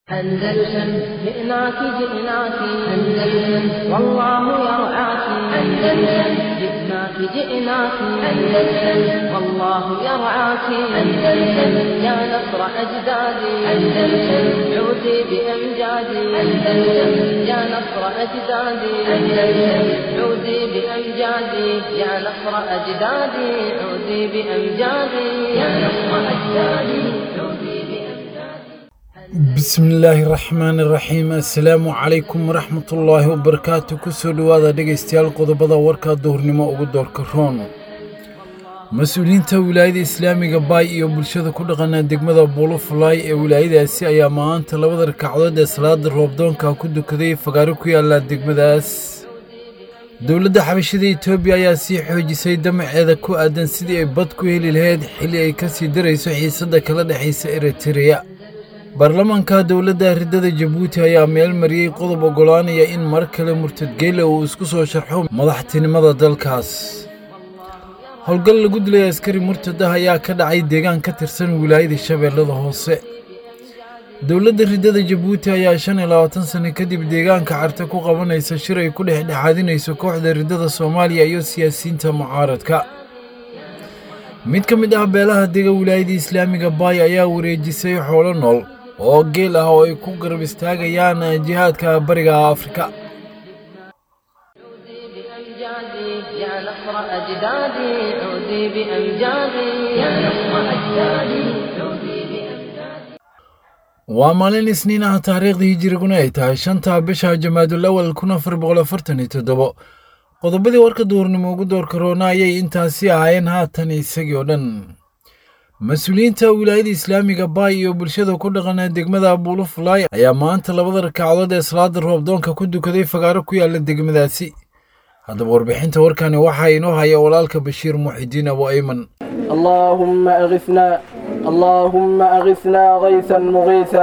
أندلسن جئناك جئناك أندلسن والله يرعاك أندلسن جئناك جئناك أندلسن والله يرعاك أندلسن يا نصر أجدادي أندلسن عودي بأمجادي أندلسن يا نصر أجدادي أندلسن عودي بأمجادي يا نصر أجدادي عودي بأمجادي يا نصر أجدادي عودي بأمجادي bismillaahi raxmaani raxiim assalaamu calaykum waraxmatullaahi wabarakaatu kusoo dhowaada dhegaystayaal qodobada warka duhurnimo ugu doorka roon mas-uuliyiinta wilaayada islaamiga baay iyo bulshada ku dhaqana degmada buulofulaay ee wilaayadaasi ayaa maanta labada rakacdood ee salaada roobdoonka ku dukaday fagaaro ku yaala degmadaas dowladda xabashada etoobiya ayaa sii xoojisay damaceeda ku aadan sidii ay bad ku heli lahayd xilli ay ka sii darayso xiisadda kala dhexaysa eritereya baarlamaanka dowladda riddada jabuuti ayaa meel mariyey qodob oggolaanaya in mar kale murtadgeele uu isku soo sharxo madaxtinimada dalkaas howlgal lagu dilay askari murtad ah ayaa ka dhacay deegaan ka tirsan wilaayada shabeellada hoose dowladda riddada jabuuti ayaa shan iyo labaatan sano kadib deegaanka carte ku qabanaysa shir ay ku dhexdhexaadinayso kooxda riddada soomaaliya iyo siyaasiyiinta mucaaradka mid ka mid ah beelaha dega wilaayada islaamiga baay ayaa wareejisay xoolo nool oo geel ah oo ay ku garab istaagayaan jihaadka bariga afrika عودي بأمجادي يا نصر أجدادي عودي بأمجادي يا نصر أجدادي عودي بأمجادي waa maalin isniin ah taariikhda hijiriguna ay tahay shanta bisha jamaadul awal kun afar boqol afartan iyo toddobo qodobadii warka duurnimo ugu doorka roona ayay intaasi ahaayeen haatan isagii oo dhan mas-uuliyiinta wilaayada islaamiga baay iyo bulshada ku dhaqana degmada buulofulaay ayaa maanta labada rakacdood ee salaada roobdoonka ku dukaday fagaaro ku yaala degmadaasi haddaba warbixinta warkani waxaa inoo haya walaalka bashiir muxidiin abu ayman اللهم أغثنا اللهم أغثنا غيثا مغيثا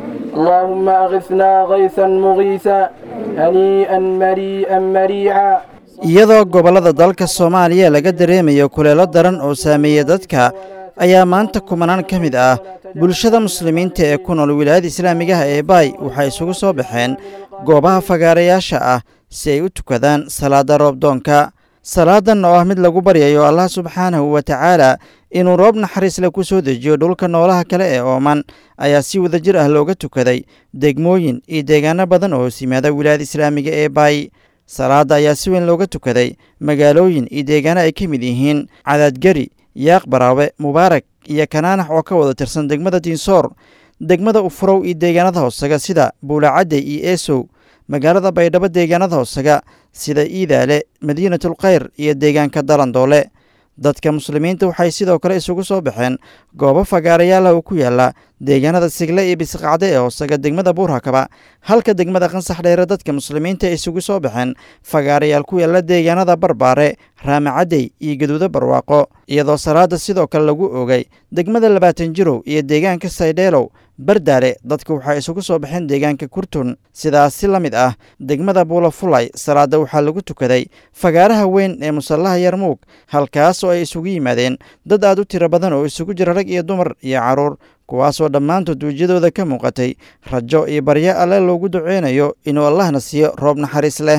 اللهم أغثنا غيثا مغيثا هنيئا مريئا مريعا iyadoo gobollada dalka soomaaliya laga dareemayo kuleelo daran oo saameeya dadka ayaa maanta kumanaan ka mid ah bulshada muslimiinta ee ku nool wilaayada islaamigaha ee baay waxay isugu soo baxeen goobaha fagaarayaasha ah si ay u tukadaan salaada roobdoonka salaadan oo ah mid lagu baryayo allah subxaanahu wa tacaala inuu roob naxariis leh ku soo dejiyo dhulka noolaha kale ee ooman ayaa si wadajir ah looga tukaday degmooyin iyo deegaano badan oo hoos yimaada wilaayada islaamiga ee baay salaadda ayaa si weyn looga tukaday magaalooyin iyo deegaano ay ka mid yihiin cadaadgeri yaaq baraawe mubaarak iyo kanaanax oo ka wada tirsan degmada diinsoor degmada ufurow iyo deegaanada hoosaga sida buulacadde iyo eesow magaalada baydhabo deegaanada hoosaga sida iidaale madiinatulkhayr iyo deegaanka dalandoole dadka muslimiinta waxay sidoo kale isugu soo baxeen goobo fagaarayaala oo ku yaala deegaanada sigle iyo bisqacde ee hoosaga degmada buurhakaba halka degmada qansax dheere dadka muslimiinta ay isugu soo baxeen fagaarayaal ku yaala deegaanada barbaare raamacadey iyo gaduudo barwaaqo iyadoo salaada sidoo kale lagu oogay degmada labaatan jirow iyo deegaanka saydheelow bardaale dadka waxay isugu soo baxeen deegaanka kurtun sidaas si la mid ah degmada buulafulay salaada waxaa lagu tukaday fagaaraha weyn ee musallaha yarmuug halkaas oo ay isugu yimaadeen dad aad u tiro badan oo isugu jira rag iyo dumar iyo carruur kuwaasoo dhammaantood wejiyadooda ka muuqatay rajo iyo baryo alle loogu duceynayo inuu allahna siiyo roob naxariis leh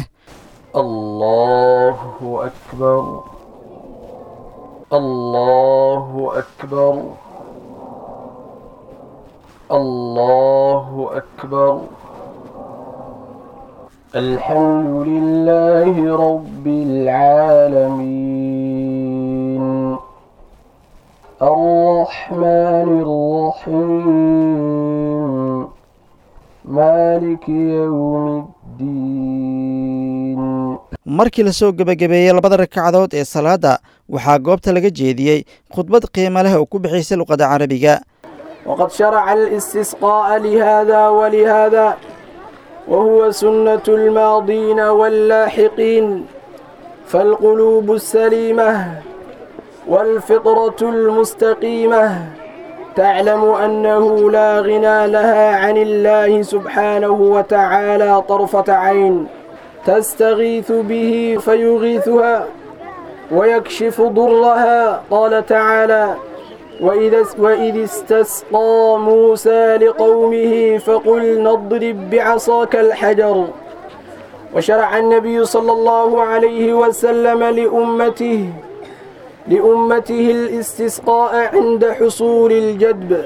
الله أكبر الله أكبر الله أكبر الحمد لله رب العالمين الرحمن الرحيم مالك يوم الدين markii lasoo gebagabeeyey labada ragcadood ee salaadda waxaa goobta laga jeediyey khudbad qiimo leh oo ku bixaysay luqadda carabiga وقد شرع الاستسقاء لهذا ولهذا وهو سنة الماضين واللاحقين فالقلوب السليمة والفطرة المستقيمة تعلم أنه لا غنى لها عن الله سبحانه وتعالى طرفة عين تستغيث به فيغيثها ويكشف ضرها قال تعالى وإذا وإذ استسقى موسى لقومه فقلنا اضرب بعصاك الحجر وشرع النبي صلى الله عليه وسلم لأمته لأمته الاستسقاء عند حصول الجدب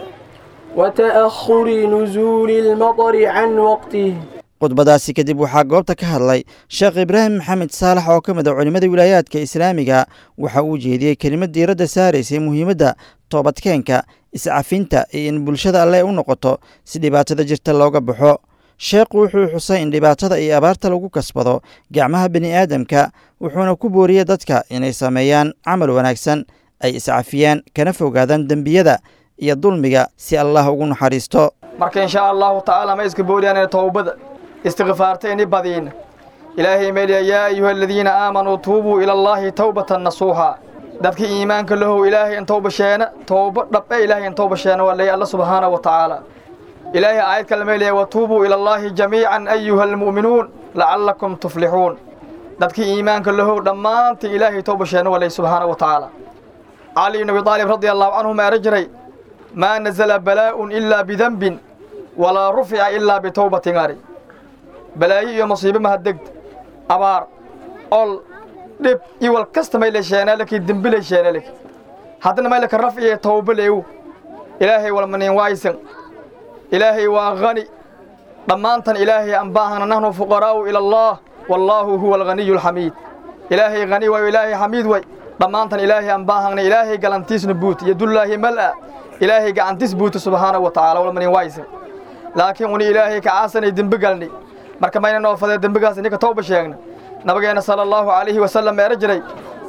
وتأخر نزول المطر عن وقته khudbadaasi kadib waxaa goobta ka hadlay sheekh ibraahim maxamed saalax oo ka mid a culimmada wilaayaadka islaamiga waxa uu jeediyey kelimad diiradda saaraysay muhiimadda toobadkeenka iscafinta iyo in bulshada alle u noqoto si dhibaatada jirta looga baxo sheekhu wuxuu xusay in dhibaatada iyo abaarta lagu kasbado gacmaha bini aadamka wuxuuna ku booriyey dadka inay sameeyaan camal wanaagsan ay iscafiyaan kana fogaadaan dembiyada iyo dulmiga si allah ugu naxariisto marka inshaa allahu tacaala ma iska booriyaan towbada istikfaartayni badiina ilaahay meeliya yaa ayuha aladiina aamanuu tuubuu ila allaahi towbatan nasuuxa dadka iimaanka lahow ilaahay in towba sheena towba dhabbe ilaahay in towba sheena waa leeya alla subxaana wa tacaala ilaahay aayad kale meeliya watuubuu ila allaahi jamiican ayuha almu'minuun lacallakum tuflixuun dadka iimaanka lahow dhammaantii ilaahay towba sheena waa leeya subxaana wa tacaala cali ibn abi aalib radia allahu canhu ma era jiray maa nazala balaa'un ilaa bidanbin walaa rufica ilaa bitowbatin ari balaayo iyo musiibo mahadegd abaar ol dhib iwal kasta mayle sheenaalaki dembilay sheenaalaki haddana maylaka raf iyo towba leewu ilaahay walmanin waaysan ilaahay waa hani dhammaantan ilaahay aan baahana nahnu fuqaraa'u ila allah wallaahu huwa alghaniyu alxamiid ilaahay hani waayo ilaahay xamiid way dhammaantan ilaahay aan baahana ilaahay galantiisna buut yadullaahi mal'a ilaahay gacantiis buuta subxaana wa tacaala walmanin waaysan laakiin uni ilaahay kacaasanay dembi galnay marka mayna noo fadee dembigaas ninka towba sheegna nabageenna sala allahu calayhi wasallam meera jiray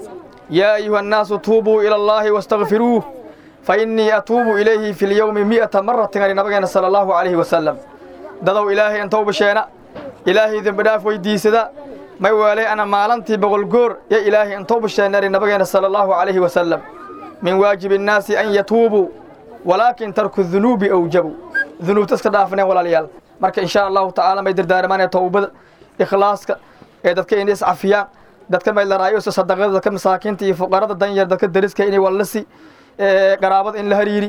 yaa ayuha annaasu tuubuu ila allaahi wastakfiruuh fa innii atuubu ilayhi fi lyowmi mi'ata maratin ari nabageenna sala allahu calayhi wasallam dadow ilaahay in towba sheena ilaahay dembidhaaf weydiisada may weelay ana maalantii boqol goor yo ilaahay in towba sheena ari nabageenna sala allahu calayhi wasallam min waajibi innaasi an yatuubuu walaakin tarku dunuubi awjabu dunuubta iska dhaafneen walaalayaal marka inshaa allahu tacaala may dardaarmaan towbada ikhlaaska ee dadka inay iscafiyaan dadka maylaraayo sadaqada dadka masaakiinta iyo fuqarada danyar dadka dariska inay wallasi qaraabada in la hariiri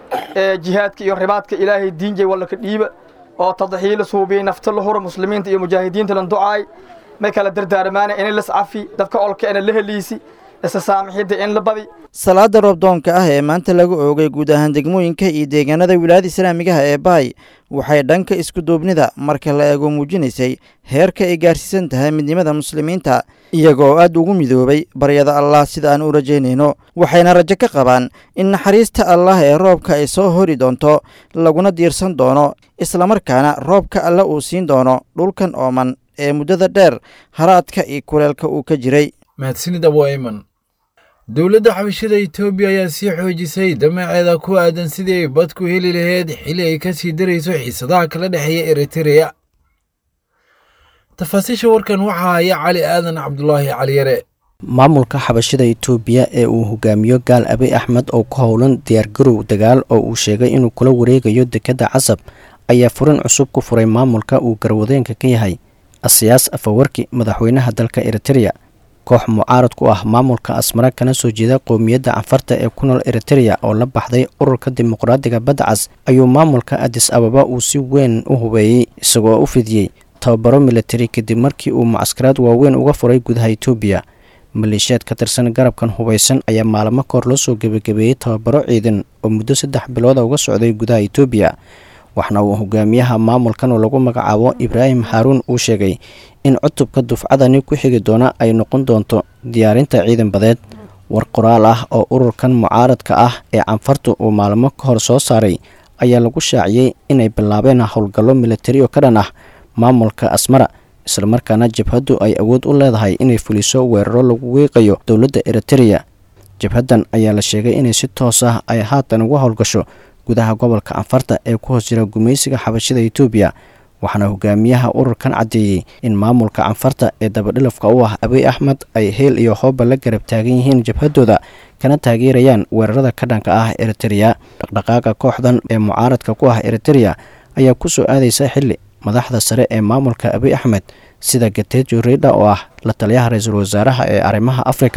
jihaadka iyo ribaadka ilaahay diinjay wallaka dhiiba oo tadxiila suubiyey nafta la hura muslimiinta iyo mujaahidiinta lan ducaay may kala dardaarmaan inay lascafi dadka olka ina la heliisi isa saamixidda in la badi salaada roobdoonka ah ee maanta lagu oogay guud ahaan degmooyinka iyo deegaanada wilaayada islaamigaha ee baay waxay dhanka iskuduubnida marka la eego muujinaysay heerka ay gaarsiisan tahay midnimada muslimiinta iyagoo aad ugu midoobay baryada allah sida aan u rajaynayno waxayna rajo ka qabaan in naxariista allah ee roobka ay soo hori doonto laguna diirsan doono islamarkaana roobka alle uu siin doono dhulkan ooman ee muddada dheer haraadka iyo kuleelka uu ka jiray mahadsanid abu ayman dowladda xabashada etoobiya ayaa sii xoojisay damaceeda ku aadan sidii ay bad ku heli lahayd xili ay ka sii darayso xiisadaha kala dhexeeya eritereya tafaasiisha warkan waxaa haya cali aadan cabdulaahi caliyare maamulka xabashada itoobiya ee uu hogaamiyo gaal abiy axmed oo ku howlan diyaargarow dagaal oo uu sheegay inuu kula wareegayo dekedda casab ayaa furin cusub ku furay maamulka uu garwadeenka ka yahay asiyaas afawarki madaxweynaha dalka eritereya koox mucaarad ku ah maamulka asmara kana soo jeeda qowmiyadda canfarta ee ku nool eritereya oo la baxday ururka dimuqraadiga badda cas ayuu maamulka adis ababa uu si weyn u hubeeyey isagoo u fidiyey tababaro militari kadib markii uu mucaskaraad waaweyn uga furay gudaha itoobiya maleeshiyaad ka tirsan garabkan hubaysan ayaa maalmo kahor loo soo gebagabeeyey tababaro ciidan oo muddo saddex bilooda uga socday gudaha itoobiya waxna uu hogaamiyaha maamulkan oo lagu magacaabo ibraahim xaaruun uu sheegay in cutubka dufcadani ku xigi doona ay noqon doonto diyaarinta ciidan badeed war qoraal ah oo ururkan mucaaradka ah ee canfartu uu maalmo ka hor soo saaray ayaa lagu shaaciyey inay bilaabeen howlgallo militari oo ka dhan ah maamulka asmara islamarkaana jabhaddu ay awood u leedahay inay fuliso weeraro lagu wiiqayo dowladda eritereya jabhaddan ayaa la sheegay inay si toos ah ay haatan uga howlgasho gudaha gobolka canfarta ee ku hoos jira gumaysiga xabashada itoobiya waxaana hogaamiyaha ururkan caddeeyey in maamulka canfarta ee dabadhilafka u ah abiy axmed ay heel iyo hooba la garab taagan yihiin jabhaddooda kana taageerayaan weerarada ka dhanka ah eritereya dhaqdhaqaaqa kooxdan ee mucaaradka ku ah eritereya ayaa ku soo aadaysa xilli madaxda sare ee maamulka abiy axmed sida gatejo reydha oo ah la taliyaha ra-iisul wasaaraha ee arrimaha afrika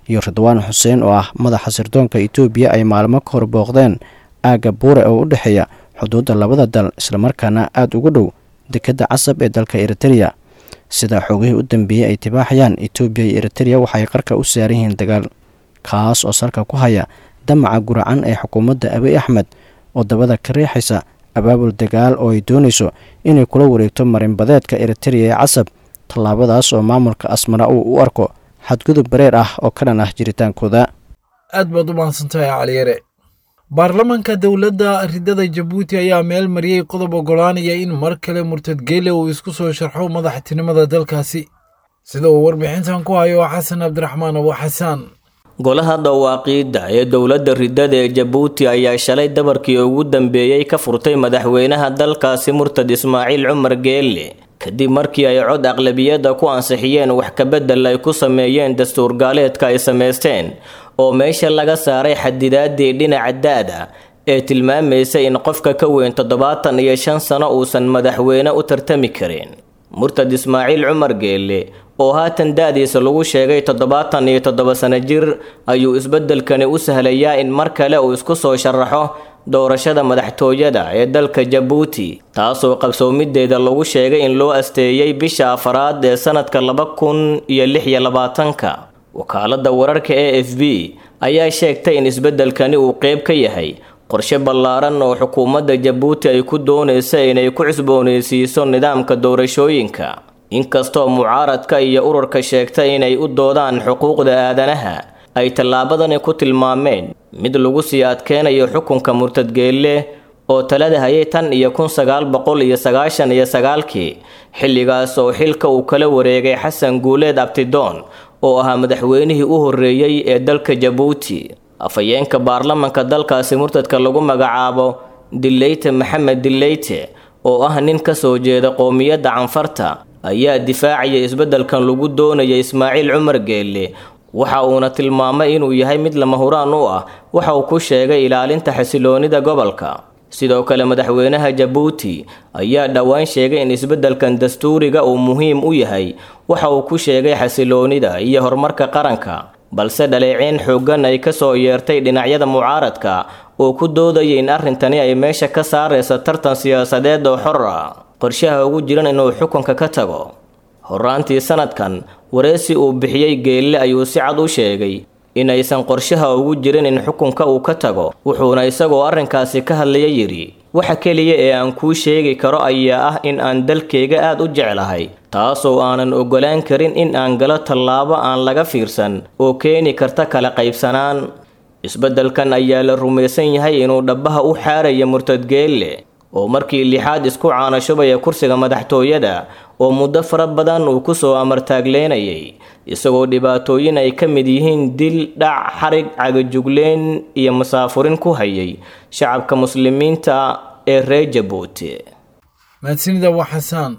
iyo ridwaan xuseen oo ah madaxa sirdoonka etoobiya ay maalmo ka hor booqdeen aagga buure oo u dhexeeya xuduudda labada dal islamarkaana aada ugu dhow dekedda casab ee dalka eritereya sida xoogihii u dambeeyey ay tibaaxayaan etoobiya iyo eritereya waxay qarka u saaran yihiin dagaal kaas oo salka ku haya damaca guracan ee xukuumadda abiy axmed oo dabada ka riixaysa abaabul dagaal oo ay doonayso inay kula wareegto marinbadeedka eritereya ee casab tallaabadaas oo maamulka asmara uu u arko xadgudub bareer ah oo ka dhan ah jiritaankooda aad baad u mahadsantahay caliyare baarlamaanka dowladda ridada jabuuti ayaa meel mariyey qodob oggolaanaya in mar kale murtad geele uu isku soo sharxo madaxtinimada dalkaasi sida uu warbixintan ku hayo xasan cabdiraxmaan abu xasaan golaha dhawaaqiidda ee dowladda ridada ee jabuuti ayaa shalay dabarkii ugu dambeeyey ka furtay madaxweynaha dalkaasi murtad ismaaciil cumar geelle kadib markii ay cod aqlabiyadda ku ansixiyeen wax kabedel ay ku sameeyeen dastuur gaaleedka ay samaysteen oo meesha laga saaray xadidaadii dhinaca da-da ee tilmaamaysa in qofka ka weyn toddobaatan iyo shan sano uusan madaxweyne u tartami karin murtad ismaaciil cumar geelle oo haatan da-diisa lagu sheegay toddobaatan iyo toddoba sano jir ayuu isbeddelkani u sahlayaa in mar kale uu isku soo sharaxo doorashada madaxtooyada ee dalka jabuuti taasoo qabsoomideeda lagu sheegay in loo asteeyey bisha afaraad ee sanadka laba kun iyo lix iyo labaatanka wakaaladda wararka e f b ayaa sheegtay in isbeddelkani uu qeyb ka yahay qorshe ballaaran oo xukuumadda jabuuti ay ku doonaysa inay ku cusboonaysiiso nidaamka doorashooyinka inkastoo mucaaradka iyo ururka sheegta inay u doodaan xuquuqda aadanaha ay tallaabadani ku tilmaameen mid lagu sii adkeynayo xukunka murtadgeelle oo talada hayay tan iyo kun sagaal boqol iyo sagaashan iyo sagaalkii xilligaas oo xilka uu kala wareegay xasan guuleed abtidoon oo ahaa madaxweynihii u horreeyey ee dalka jabuuti afhayeenka baarlamanka dalkaasi murtadka lagu magacaabo dileyte maxamed dileyte oo ah nin ka soo jeeda qoomiyadda canfarta ayaa difaacaya isbeddelkan lagu doonaya ismaaciil cumar geelle waxa uuna tilmaamay inuu yahay mid lama huraan u ah waxa uu ku sheegay ilaalinta xasiloonida gobolka sidoo kale madaxweynaha jabuuti ayaa dhowaan sheegay in isbeddelkan dastuuriga uu muhiim u yahay waxa uu ku sheegay xasiloonida iyo horumarka qaranka balse dhaleeceyn xooggan ay ka soo yeertay dhinacyada mucaaradka oo ku doodaya in arrintani ay meesha ka saaraysa tartan siyaasadeed oo xor ah qorshaha ugu jiran inuu xukunka ka tago horaantii sanadkan wareysi uu bixiyey geelle ayuu si cad u sheegay inaysan qorshaha ugu jirin in xukunka uu ka tago wuxuuna isagoo arrinkaasi ka hadlaya yidhi waxa keliya ee aan kuu sheegi karo ayaa ah in aan dalkayga aad u jeclahay taasoo aanan oggolaan karin in aan galo tallaabo aan laga fiirsan oo keeni karta kala qaybsanaan isbeddelkan ayaa la rumaysan yahay inuu dhabbaha u xaaraya murtadgeelle oo markii lixaad isku caanashubaya kursiga madaxtooyada oo muddo fara badan uu ku soo amartaagleynayay isagoo dhibaatooyin ay ka mid yihiin dil dhac xarig cagajugleen iyo masaafurin ku hayay shacabka muslimiinta ee reer jabuuti mahadsanida waa xasaan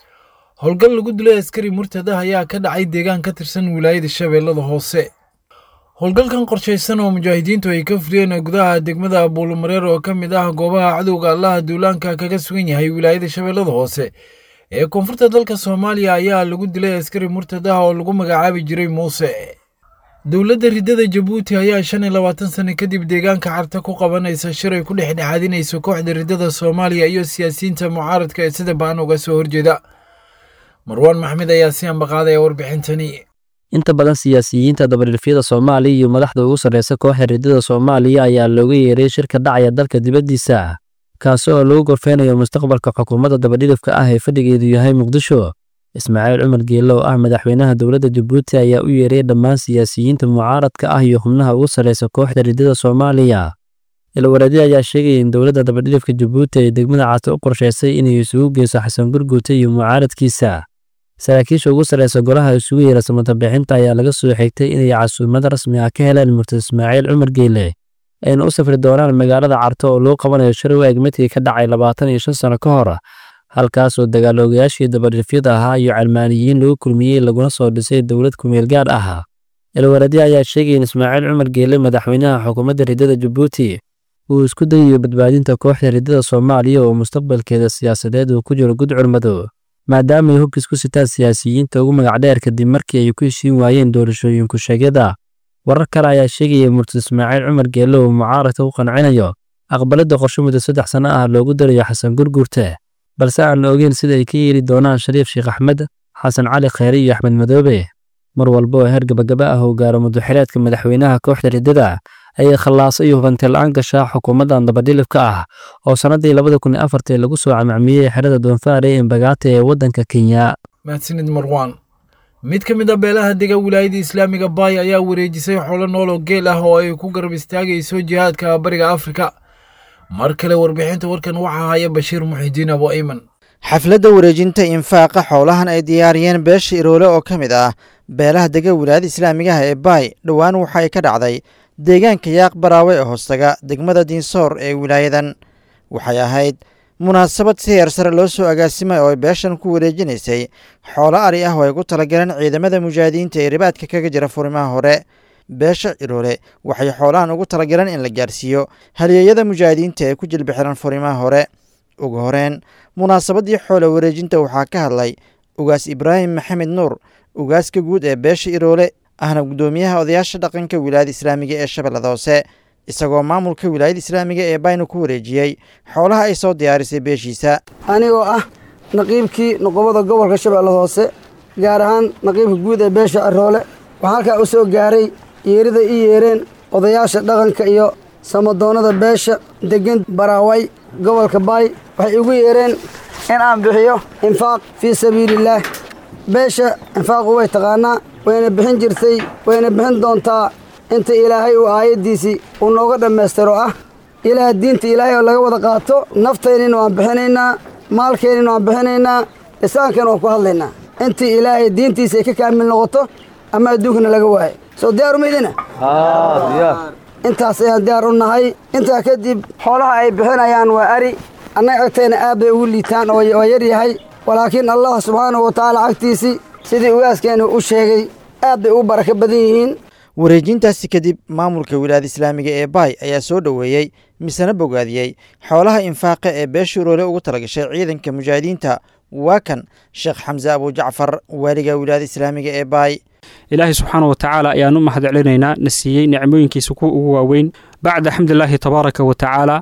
howlgal lagu dilay askari murtad ah ayaa ka dhacay deegaan ka tirsan wilaayada shabeellada hoose howlgalkan qorshaysan oo mujaahidiintu ay ka fuliyeen gudaha degmada buulumareer oo ka mid ah goobaha cadowga allaha duulaanka kaga sugan yahay wilaayada shabeellada hoose ee koonfurta dalka soomaaliya ayaa lagu dilay askari murtad ah oo lagu magacaabi jiray muuse dowladda ridada jabuuti ayaa shan iyo labaatan sano kadib deegaanka carta ku qabanaysa shir ay ku dhexdhexaadinayso kooxda ridada soomaaliya iyo siyaasiyiinta mucaaradka ee sida baan uga soo horjeeda marwaan maxmed ayaa si ambaqaadaya warbixintani inta badan siyaasiyiinta dabadhilfyada soomaaliya iyo madaxda ugu sarreysa kooxda ridada soomaaliya ayaa looga yeeray shirka dhacaya dalka dibaddiisa kaasi oo lagu gorfeynayo mustaqbalka xukuumadda dabadhilifka ah ee fadhigeedu yahay muqdisho ismaaciil cumar geelle oo ah madaxweynaha dowladda jabuuti ayaa u yeeray dhammaan siyaasiyiinta mucaaradka ah iyo xubnaha ugu sarreysa kooxda ridada soomaaliya ilwareedyo ayaa sheegaya in dowladda dabadhilifka jabuuti ay degmada cata u qorshaysay inay isugu geyso xasan gurguute iyo mucaaradkiisa saraakiisha ugu sarreysa golaha isugu yeera samatabixinta ayaa laga soo xigtay inay casuumad rasmi ah ka heleen murtad ismaaciil cumar geelle ayna u safri doonaan magaalada carto oo loo qabanayo shir waag midkii ka dhacay labaatan iyo shan sano ka hor halkaasoo dagaaloogayaashii dabadhifyada ahaa iyo calmaaniyiin lagu kulmiyey laguna soo dhisay dowlad kumeel gaar ah ilwareedyo ayaa sheegaya in ismaaciil cumar geelle madaxweynaha xukuumadda ridada jabuuti uu isku dayayo badbaadinta kooxda ridada soomaaliya oo mustaqbalkeeda siyaasadeed uu ku jiro gudcur madow maadaama ay hogis ku sitaan siyaasiyiinta ugu magac dheer kadib markii ay ku heshiin waayeen doorashooyinku sheegyada warar kale ayaa sheegaya murtad ismaaciil cumar geelle uu mucaaradka u qancinayo aqbalada qorshe muddo saddex sanno ah loogu darayo xasan gurgurte balse aan la ogeyn sida ay ka yeeli doonaan shariif sheekh axmed xasan cali kheyre iyo axmed madoobe mar walba oo heer gabagaba ah uu gaaro muduxileedka madaxweynaha kooxda riddada ayay khallaaso iyo hubanti la-aan gashaa xukuumaddan dabadhilibka ah oo sannaddii labada kun iyo afartii lagu soo camacmiyey xerada doonfaare ee mbagaata ee waddanka kenya mahadsanid marwaan mid ka mid a beelaha dega wilaayada islaamiga baay ayaa wareejisay xoolo nool oo geel ah oo ay ku garab istaagayso jihaadka bariga afrika mar kale warbixinta warkan waxaa haya bashiir muxidiin abo ayman xafladda wareejinta infaaqa xoolahan ay diyaariyeen beesha iroole oo ka mid ah beelaha dega wilaayada islaamigaha ee baay dhowaan waxa ay ka dhacday deegaanka yaaq baraawe ee hoostaga degmada diinsoor ee wilaayadan waxay ahayd munaasabad si heer sare loo soo agaasimay oo ay beeshan ku wareejinaysay xoolo ari ah oo ay ku talagaleen ciidamada mujaahidiinta ee ribaadka kaga jira furimaha hore beesha ciroole waxay xoolahan ugu talagaleen in la gaarsiiyo halyeeyada mujaahidiinta ee ku jilbixiran furimaha hore ugu horeen munaasabaddii xoolo wareejinta waxaa ka hadlay ugaas ibraahim maxamed nuur ugaaska guud ee beesha iroole ahna guddoomiyaha odayaasha dhaqanka wilaayada islaamiga ee shabeellada hoose isagoo maamulka wilaayada islaamiga ee bayna ku wareejiyey xoolaha ay soo diyaarisay beeshiisa anigoo ah naqiibkii noqobada gobolka shabeellada hoose gaar ahaan naqiibka guud ee beesha aroole waxaa halkaa u soo gaaray yeerida ii yeereen odayaasha dhaqanka iyo samadoonnada beesha deggan baraaway gobolka baay waxay igu yeereen in aan bixiyo infaaq fii sabiilillaah beesha infaaqu way taqaanaa wayna bixin jirtay wayna bixin doontaa inta ilaahay uu aayaddiisii uu nooga dhammaystiro ah ilaah diinta ilaahay oo laga wada qaato naftaynina waan bixinaynaa maalkeennina waan bixinaynaa lisaankana waan ku hadlaynaa intii ilaahay diintiisa ay ka kaamil noqoto ama adduunkana laga waayo soo diyaaru maydina intaas ayaan diyaar u nahay intaa kadib xoolaha ay bixinayaan waa ari annaga agtayna aad bay ugu liitaan oo waa yar yahay walaakiin allah subxaanahu wa tacaala cagtiisii sidii ugaaskeenu u sheegay aad bay ugu barako badan yihiin wareejintaasi kadib maamulka wilaayada islaamiga ee baay ayaa soo dhoweeyey misena bogaadiyey xoolaha infaaqa ee beesha uroole ugu talagashay ciidanka mujaahidiinta waa kan sheekh xamse abujacfar waaliga wilaayada islaamiga ee baay ilaahay subxaana wa tacaala ayaan u mahad celinaynaa na siiyey nicmooyinkiisa kuwa ugu waaweyn bacda xamdulilaahi tabaaraka wa tacaala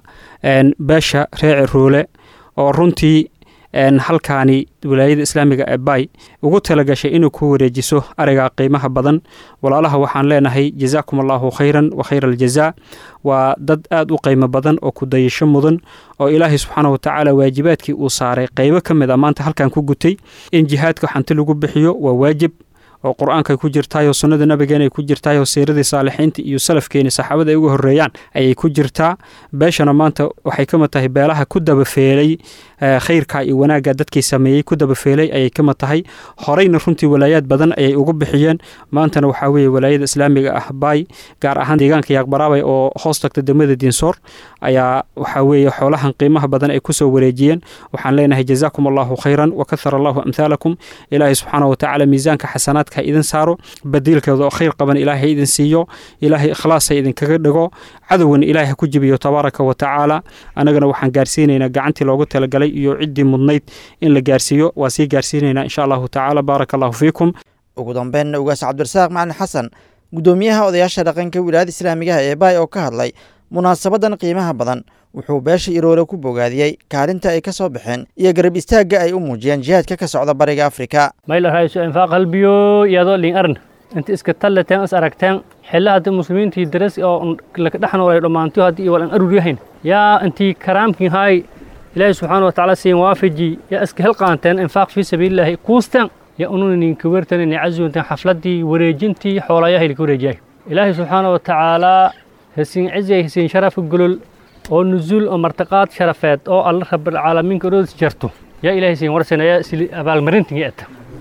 beesha reece roole oo runtii halkaani wilaayada islaamiga ee baay ugu talagashay inuu ku wareejiso ariga qiimaha badan walaalaha waxaan leenahay jazaakum allaahu khayran wa khayra aljazaa waa dad aad u qiimo badan oo ku dayasho mudan oo ilaahay subxaana wa tacaala waajibaadkii uu saaray qaybo ka mid a maanta halkan ku gutay in jihaadka xanti lagu bixiyo waa waajib oo qur-aanka ku jirtaayoo sunnada nabigeena ay ku jirtaayoo siiradii saalixiinta iyo salafkeeni saxaabada ay uga horreeyaan ayay ku jirtaa beeshana maanta waxay ka mid tahay beelaha ku dabafeelay khayrka iyo wanaagga dadkii sameeyey ku dabafeelay ayay ka mid tahay horeyna runtii walaayaad badan ayay ugu bixiyeen maantana waxaa weeye walaayada islaamiga ah baay gaar ahaan deegaanka yaaqbaraabay oo hoos tagta degmada diinsoor ayaa waxaa weeye xoolahan qiimaha badan ay kusoo wareejiyeen waxaan leenahay jazaakum allahu khayran wa kahara allahu amhaalakum ilaahay subxaana wa tacaala miisaanka xasanaadka ha idin saaro badiilkeeda oo khayr qaban ilaahay ha idin siiyo ilaahay ikhlaas ha idinkaga dhigo cadowgan ilaahay ha ku jibiyo tabaaraka wa tacaala annagana waxaan gaarsiinaynaa gacantii loogu talagalay iyo ciddii mudnayd in la gaarsiiyo waa sii gaarsiinaynaa insha allahu tacaala baaraka allahu fiikum ugu dambeynna ugaas cabdirasaaq macalin xasan guddoomiyaha odayaasha dhaqanka wilaayada islaamigaha ee baay oo ka hadlay munaasabadan qiimaha badan wuxuu beesha iroole ku bogaadiyey kaalinta ay ka soo baxeen iyo garab istaagga ay u muujiyeen jihaadka ka socda bariga afrika mayla rayso infaaq halbiyo iyadoo lin arn inta iska tallateen is aragteen xilla haddii muslimiintii daras oo laka dhex noolay dhammaantiyo haddii iyo walan arur yahayn yaa intii karaamkin haay ilaahi subxaana wa tacaala siin waafaji yaa iska helqaanteen infaaq fii sabiilillaahi kuusteen yaa ununinka wertan inay casuunteen xafladdii wareejintii xoolayahay laka wareejiyay ilaahi subxaana wa tacaalaa hasiin cizay hasiin sharafa golol oo nuzuul oo martiqaad sharafeed oo alla rabbilcaalamiinka orodis jarto yaa ilaahay siin warsanaya sili abaalmarintin eta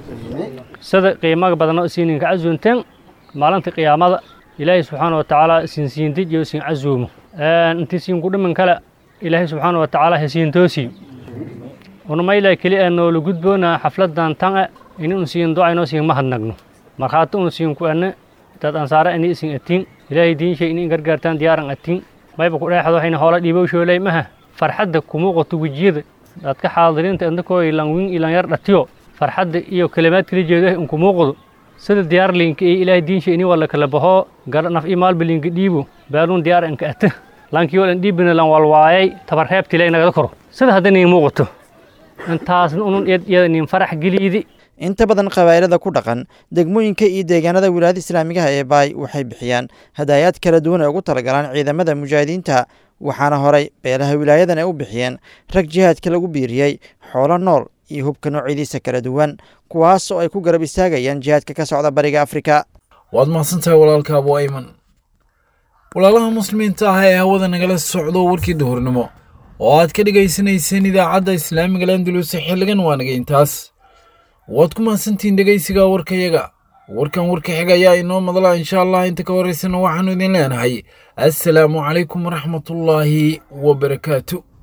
sida qiimaga badan oo isiininka casuunteen maalinta qiyaamada ilaahay subxaana wa tacaala isiin siindij iyo isiin casuumo intii siin ku dhiman kale ilaahay subxaana wa tacaala hasiin toosi unamayla keli ee noola gudboona xafladan tan e ini un siin ducaynoo siin mahadnagno markhaati un siin ku ane dad ansaare ini isin atiin ilaahay diinshay ini gargaartaan diyaaran atiin mayba ku dheexdo waxayna hoola dhiibow shoolay maha farxadda kumuuqato wejiyada dadka xaadiriinta indakoo ilan win ilan yar dhatiyo farxadda iyo kalimaad kala jeedo in kumuuqdo sida diyaar linka iyo ilaahay diinsha ini wala kala baho gara naf iyo maalba linka dhiibo baaluun diyaar anka ata lankii walan dhiibina lan walwaayay tabar reebti lay nagada koro sida hadda niin muuqato intaasna unun iyada niin farax geliidi inta badan qabaa'ilada ku dhaqan degmooyinka iyo deegaanada wilaayada islaamigaha ee baay waxay bixiyaan hadaayaad kala duwan ee ugu talagalaan ciidamada mujaahidiinta waxaana horay beelaha wilaayadan ay u bixiyeen rag jihaadka lagu biiriyey xoolo nool iyo hubka noocyadiisa kala duwan kuwaas oo ay ku garab istaagayaan jihaadka ka socda bariga afrika waad mahadsantahay walaalka abu ayman walaalaha muslimiinta ah ee hawada nagala socdo warkii duhurnimo oo aad ka dhegaysanayseen idaacadda islaamiga landuluse xilligan waa naga intaas waad ku mahadsantihiin dhegaysiga warkayaga warkan warka xiga ayaa inoo madala insha allah inta ka horeysana waxaanu idin leenahay assalaamu calaykum waraxmatullaahi wabarakaatu